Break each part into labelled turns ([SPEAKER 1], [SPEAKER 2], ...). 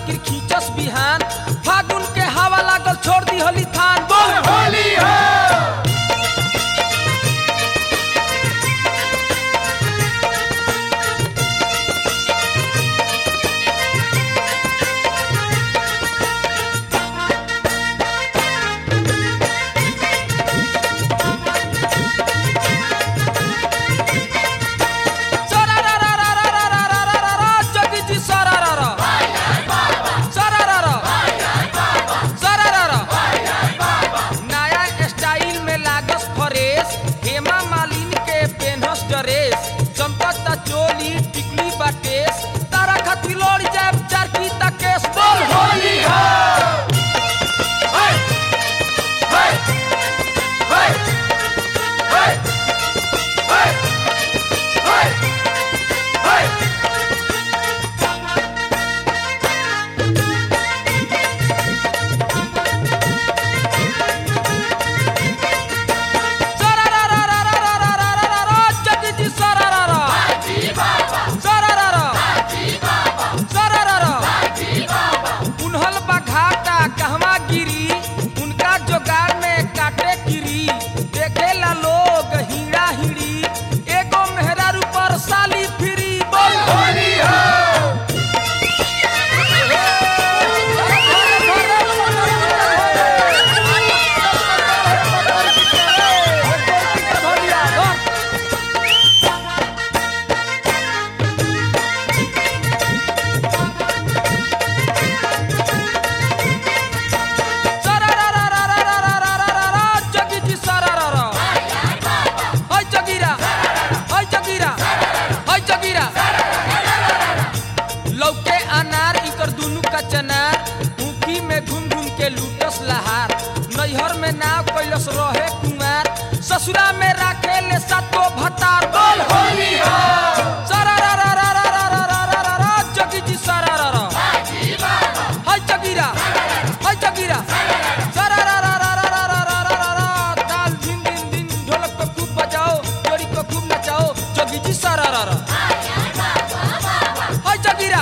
[SPEAKER 1] बाकी खींचस बिहान फागुन के हवा लागल छोड़ दी होली थान बोल
[SPEAKER 2] होली है
[SPEAKER 1] सरा रा रा रा रा रा रा रा रा रा जगी जी सरा रा रा सरा रा रा सरा रा रा नया स्टाइल में लागस फ्रेश हेमा मालिनी के पेनहस ड्रेस चमकता चोली टिकली बाटेस तारा खातिर लड़ जाए चार की तकेस बोल
[SPEAKER 2] होली है है है है है है है है
[SPEAKER 1] सरा रा रा रा रा रा रा रा रा रा जगी जी सरा रा रा सरा रा रा सरा रा रा उन्हल बघाटा कहवा गिरी उनका जोगाड़ में काटे गिरी देखेला लोग हीरा हिड़ी एगो मेहरारू पर साली फिरी बोल
[SPEAKER 2] होली है
[SPEAKER 1] सरा रा रा रा रा रा रा रा रा रा जगी जी सरा रा रा हाय जगीरा हाय जगीरा हाय जगीरा लौके अनार इकर दुनु का चनार ऊखी में घूम घूम के लूटस लहार नैहर में नाव कैलस रहे कुमार ससुरा में राखे ले सातो भतार बोल
[SPEAKER 2] होली है
[SPEAKER 1] सरा रा रा रा रा रा रा रा रा रा जगी जी सरा रा रा हाय जगीरा हाय जगीरा सरा रा रा रा रा रा रा रा रा रा ताल दिन दिन दिन ढोलक को खूब बजाओ जोड़ी को खूब नचाओ जगी जी सरा रा रा हाय जगीरा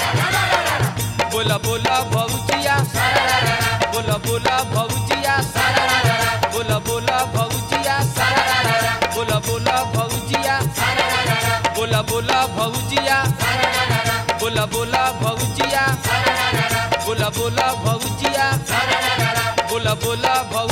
[SPEAKER 1] बोला बोला भौजिया बोला बोला भौजिया बोला बोला भौजिया बोला बोला भौजिया बोला बोला भौजिया बोला बोला भौजिया बोला बोला भौजिया बोला बोला भौ